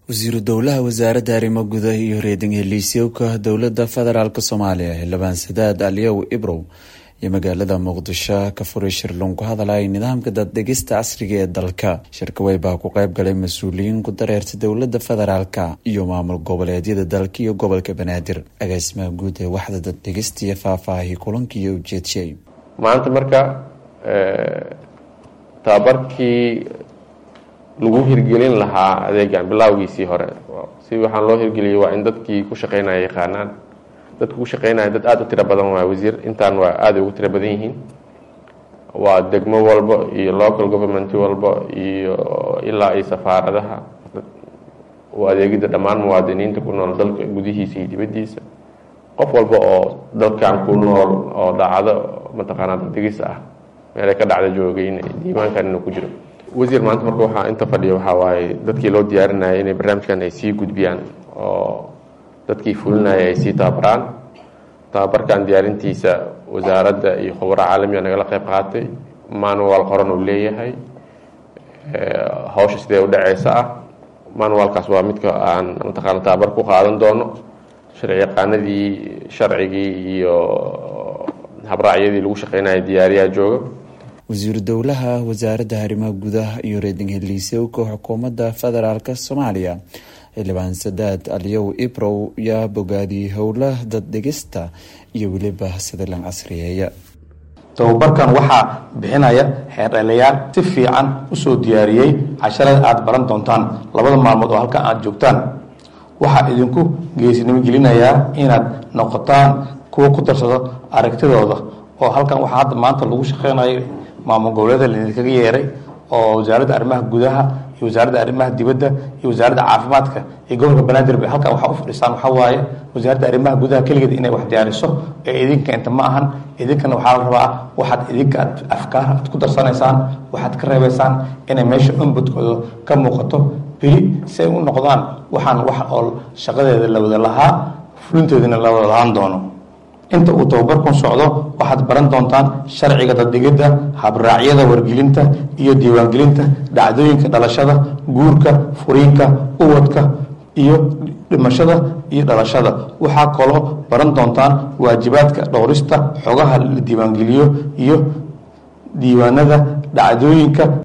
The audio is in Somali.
wasiiru dowlaha wasaaradda arrimo gudaha iyo reeding heliisyowka dowladda federaalk soomaaliya xildhibaan sadaad aliyow ibrow iyo magaalada muqdisho ka furay shir lagu hadalay nidaamka daddegista casriga ee dalka shirkawey baa ku qayb galay mas-uuliyiin ku dareerta dowladda federaalk iyo maamul goboleedyada dalka iyo gobolka banaadir agaasimaha guud ee waxda daddegista iyo faahfaahii kulankiiyo ujeedshay maanta marka tababarkii lagu hirgelin lahaa adeegan bilaawgiisii hore si waxaan loo hirgeliyey waa in dadkii ku shaqeynaya yaqaanaan dadka ku shaqeynaya dad aada u tiro badan waa wasiir intaan waa aada ugu tiro badan yihiin waa degmo walba iyo local government walba iyo ilaa iyo safaaradaha u adeegida dhammaan muwaadiniinta ku nool dalka gudihiisa iyo dibaddiisa qof walba oo dalkan ku nool oo dhacdo mataqaanaa dadegis ah meelay ka dhacda joogay in diiwaankan inuu ku jiro wasiir maanta marka waxaa inta fadhiya waxaa waaye dadkii loo diyaarinaya inay barnaamijkan ay sii gudbiyaan oo dadkii fulinaya ay sii tababaraan tababarkan diyaarintiisa wasaaradda iyo khubaro caalamiga nagala qayb qaatay manual qoran uu leeyahay hawsha sidee u dhaceysa ah manualkaas waa midka aan mataqaana tababar ku qaadan doono sharci yaqaanadii sharcigii iyo habraacyadii lagu shaqeynaya diyaariyaa jooga wasiiru dowlaha wasaaradda arrimaha gudaha iyo reeding heliisowka xukuumadda federaalk soomaaliya xildhibaan sadaad aliyow ibrow yaa bogaadiyey howlaha daddegista iyo weliba sadalan casriyeeya tababarkan waxaa bixinaya xeerdhaliyaal si fiican usoo diyaariyey casharada aada baran doontaan labada maalmood oo halkan aada joogtaan waxaa idinku geesinimo gelinayaa inaad noqotaan kuwa ku darsado aragtidooda oo halkan waxaa hadda maanta lagu shaqeynayo maamul goboleeda laidinkaga yeeray oo wasaaradda arrimaha gudaha iyo wasaaradda arrimaha dibadda iyo wasaaradda caafimaadka iyo gobolka banaadir bay halkan waxaa u fadhiisaan waxaa waaye wasaaradda arrimaha gudaha keligeed inay wax diyaariso ee idinka inta ma ahan idinkana waxaa la rabaa waxaad idinka aad afkaar aad ku darsanaysaan waxaad ka reebaysaan inay meesha umbudkooda ka muuqato beli si ay u noqdaan waxaan wax oo shaqadeeda la wada lahaa fulintoodina la wada lahaan doono inta uu tababarkun socdo waxaad baran doontaan sharciga daddegidda habraacyada wargelinta iyo diiwaangelinta dhacdooyinka dhalashada guurka furiinka uwadka iyo dhimashada iyo dhalashada waxaa kaloo baran doontaan waajibaadka dhowrista xogaha la diiwaangeliyo iyo diiwaanada dhacdooyinka